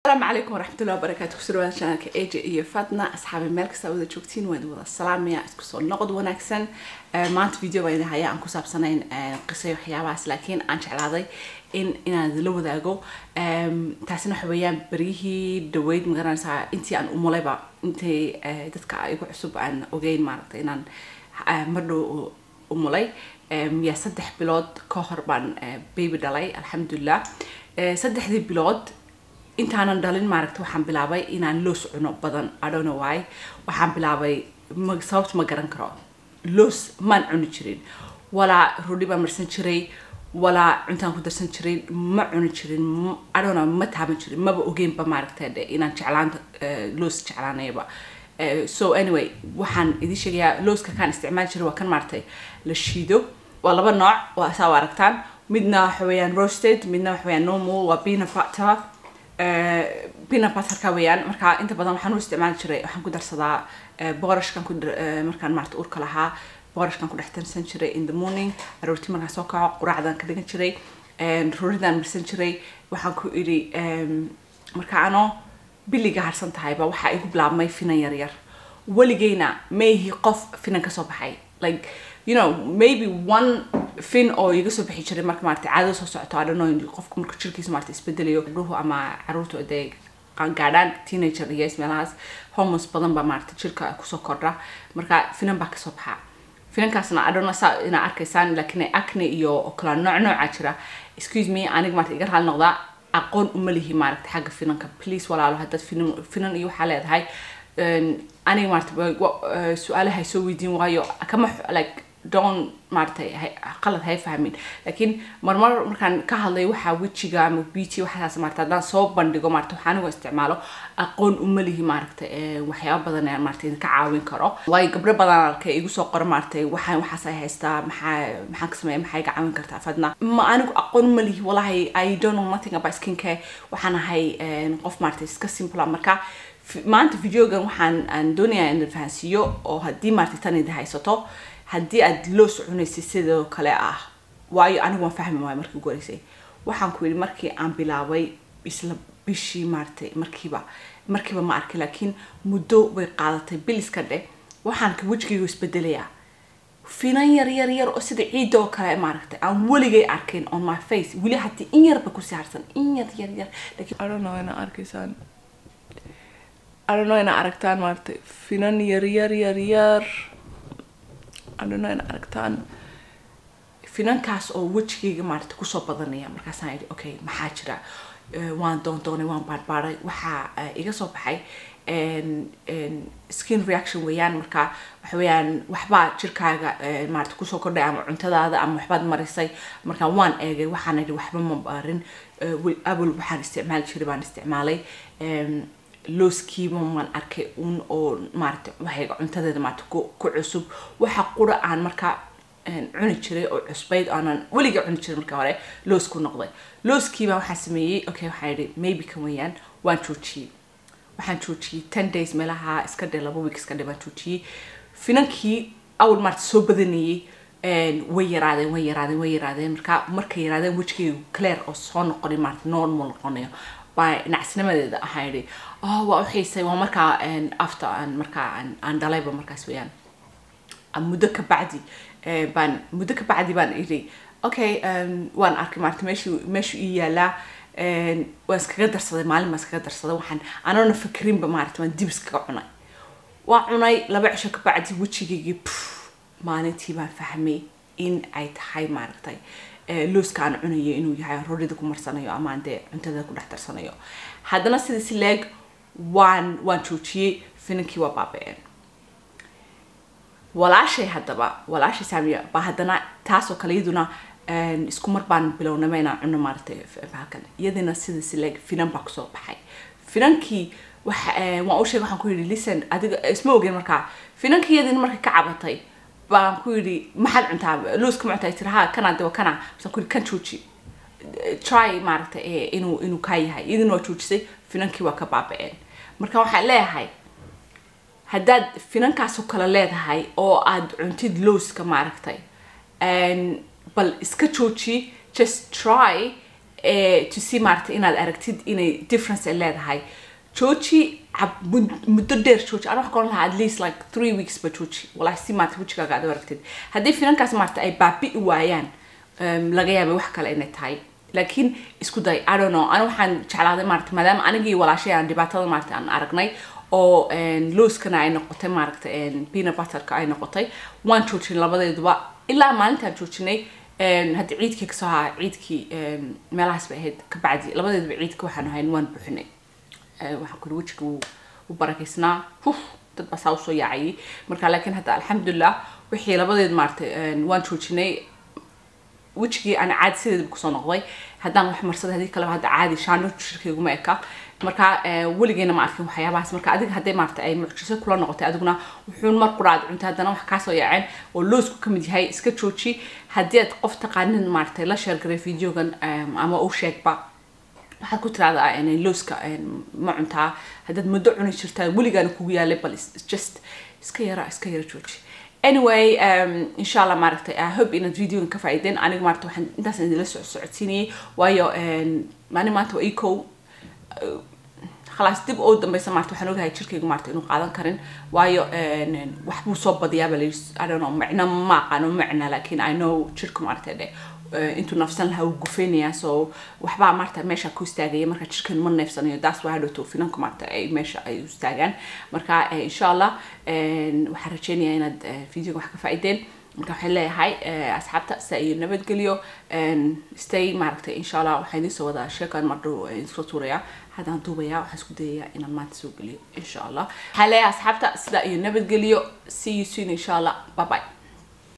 asalaamu calaykum waraxmatullahi wabarakaatu kusoo dhawaada channelka aj iyo fatna asxaabi meel kasta wada joogtiin waan wada salaamaya isku soo noqod wanaagsan maanta video baan idin haya aan ku saabsanayn qisay waxyaabahaas laakiin aan jeclaaday in inaan idinla wadaago taasina waxa weeyaan beryihii dhaweyd magaranaysaa intii aan umulayba intii dadka igu cusub aan ogeyn maaragtay inaan mardhow umulay yaa saddex bilood ka hor baan baby dhalay alxamdulilah saddexdii bilood intaanan dhalin maaragta waxaan bilaabay inaan loos cuno badan i don't know why waxaan bilaabay ma sababta ma garan karo loos maan cuni jirin walaa rudhi baan marsan jiray walaa cuntaan ku darsan jiray ma cuni jirin i don't know ma taaban jirin maba ogeynba maaragta de inaan jeclaanta loos jeclaanayaba so anyway waxaan idin sheegayaa looska kaan isticmaali jiray waa kan maaragtay la shiido waa laba nooc waa saa aragtaan midna waxa weeyaan roasted midna waxa weeyaan normal waa peanut butter peanut butterka weeyaan marka inta badan waxaan u isticmaali jiray waxaan ku darsadaa boorashkan ku markaan maarata urka lahaa boorashkan ku dhex darsan jiray in the morning aroortii markaan soo kaco quraacdan ka dhigan jiray ruridaan marsan jiray waxaan ku idhi marka anoo biliga harsan tahayba waxaa igu bilaabmay finan yar yar weligeyna mayhi qof finan kasoo baxay like you know maybe one fin oo iga soo bixi jiray marka maarata caadada soo socoto adhano qofka marka jirkiisa maarata isbedelayo gabdhuhu ama caruurtu dee gaadhaan teenager iyo meelahaas hormones badan baa maarata jirka kusoo kordha marka finan baa kasoo baxa finankaasna adhano saa inaa arkaysaan laakiin acne iyo oo kala nooc nooca jira excuse me aniga maarata iga raali noqdaa aqoon uma lihi maaragta xagga finanka please walaalo haddaad finan finan iyo waxaa leedahay aniga maarata su-aalaha soo weydiin waayo kama like don maaratay qalad hay fahmin laakiin marmar markaan ka hadlay waxaa wejiga ama beauty waxaas maarata haddaan soo bandhigo maarata waxaa anigoo isticmaalo aqoon uma lihi maaragta waxyaaba badan ee maarata idinka caawin karo waayo gabdho badan arkay igu soo qora maaratay waxaan waxaas ay haystaa maxaa maxaan ka sameeya maxaa iga caawin kartaa fadna ma anigu aqoon uma lihi walahi i don't know nothing about skin care waxaan ahay qof maarata iska simple marka maanta videogan waxaan aan doonayaa in fahansiiyo oo haddii maarata tan idin haysato haddii aad loos cunaysid sidoo kale ah waayo anigu waan fahmi waayo markii ugu horeysay waxaan ku yidhi markii aan bilaabay isla bishii maaratay markiiba markiiba ma arkay laakiin muddo bay qaadatay biliska dheh waxaan ka wejigaygu isbedelayaa finan yar yar yar oo sida ciidda oo kale maaragtay aan weligay arkayn on my face weli haddii in yarba ku saarsan in yar yar yar laakiin I don't know ina arkaysaan I don't know ina aragtaan maaragtay finan yar yar yar yar adhano in aragtaan finankaas oo wejigayga maarata kusoo badanaya markaasaan idhi okay maxaa jira waan doondoonay waan baarbaaray waxaa iga soo baxay skin reaction weeyaan marka waxa weeyaan waxbaa jirkaaga maarata kusoo kordhay ama cuntadaada ama waxbaad marisay marka waan eegay waxaan idhi waxba ma baarin awal waxaan isticmaali jiray baan isticmaalay looskiiba maan arkay un oo maarata waxayga cuntadeeda maarata ku cusub waxa qura aan markaa cuni jiray oo cusbayd aanan weliga cuni jiray marka hore loos ku noqday looskiiba waxaan sameeyey okay waxaan yidhi maybe kan weeyaan waan joojiyey waxaan joojiyey ten days meelaha iska dhe laba week iska dhe baan joojiyey finankii awal maarata soo badanayey way yaraadeen way yaraadeen way yaraadeen marka markay yaraadeen wejigaygu clear oo soo noqonay maarata normal noqonayo baa nacasnimadeeda ahaan yidhi oh waa u xiisay waa markaa after aan markaa aan dhalayba markaas weeyaan muddo ka bacdi baan muddo ka bacdi baan idhi okay waan arkay maarata meeshu meeshu ii yaalaa waan iskaga darsaday maalin baan iskaga darsaday waxaan anoona fikrinba maarata waan dib iskaga cunay waa cunay laba cisho ka bacdi wejigaygii maalintii baan fahmay in ay tahay maaragtay looska aan cunayo inuu yahay rorida ku marsanayo ama aan dee cuntada ku dhex darsanayo haddana sida si leeg waan waan joojiyey finankii waa baaba-een walaashay haddaba walaashay saamiya baa haddana taasoo kale iyaduna isku mar baan bilownaba inaan cuno maaratay halkan iyadina sida si leeg finan baa kusoo baxay finankii waxa waan u sheegay waxaan ku yidhi listen adiga isma ogeen markaa finankii iyadina markay ka cabatay baan ku yidhi maxaad cuntaa looska ma cuntaa tiri ha kana de kana masaan ku yidhi kan jooji try maaragta inuu inuu kaa yahay idin waa joojisay finankii waa ka baaba-een marka waxaan leeyahay haddaad finankaasoo kale leedahay oo aad cuntid looska maaragtay bal iska jooji just try eh, to see maaragtay inaad aragtid inay difference ay leedahay jooji cab- mud- muddo dheer jooji ana waxaan ka oran lahaa at least like three weeks ba jooji walahi si maarata wejigaaga aad u aragtid haddii finankaas maarata ay baabi'i waayaan um, laga yaabay wax kale inay tahay laakiin isku day i don't know ana waxaan jeclaaday maarata maadaama anigii walaashay aan dhibaatada maarata aan aragnay oo een, looskana ay noqotay maaragta een, peanut butterka ay noqotay waan joojinay labadeeduba ilaa maalintaan joojinay een, hadda ciidkii kasoo ahaa ciidkii een, meelahaas bay ahayd kabacdi labadeeduba ciidka waxaan ahayn waan buuxinay Eh, waxaan kuri wejiga wuu u barakaysnaa huf dad baa saa usoo yaacayay marka laakiin hadda alxamdulilah wixii labadeed maaragtay een, waan joojinay wejigii aan caadi sideedaba kusoo noqday haddaan wax marsaday haddii kaleba hadda caadi shaano shirkayguma eka marka eh, weligeena ma arkin waxyaabahaas marka adiga hadday maarata ay mucjiso kula noqotay adiguna wuxuun mar quraad cuntay haddana wax kaasoo yaaceen oo loosku kamid yahay iska jooji haddii aad qof taqaanin maaragtay la sheergaray videogan em, ama u sheegba waxaad ku tiraahdaa inay looska ma cuntaa haddaad muddo cuni jirtaa weligaana kugu yaalay bal is- just iska yara iska yara jooji anyway um, insha allah maaragtay i hope inaad videogan ka faa'iideen aniga maarata waxaan intaas idinla soc socodsiinayay waayo maalin maanta waa ii kow khalaas dib oo dambeysa maarta waxaan ogahay jirkayga maarta inuu qaadan karin waayo een, wax buu soo badiyaa baa layidhi i don't know macno ma aqaano macna laakiin i know jirka maarta dhe eh, intuu nafsan lahaa wuu gufeynayaa so waxbaa maarta meesha ku istaagaya marka jirkan ma neefsanayo daas waa hadhowto finanka maarta ay meesha ay u istaagaan marka eh, insha allah een, waxaan rajeynayaa inaad eh, videoga wax ka faa'iideen marka waxaan leeyahay eh, asxaabta sida iyo nabadgelyo een, stay maaragtay insha allah waxaan idiin soo wadaa sheekan mardhow eh, idinsoo tuuraya haddaan duubaya waxaan isku dayayaa inaan maanta soo geliyo insha allah waxaan leeyahay asxaabta sida iyo nabadgelyo see you soon insha allah bye bye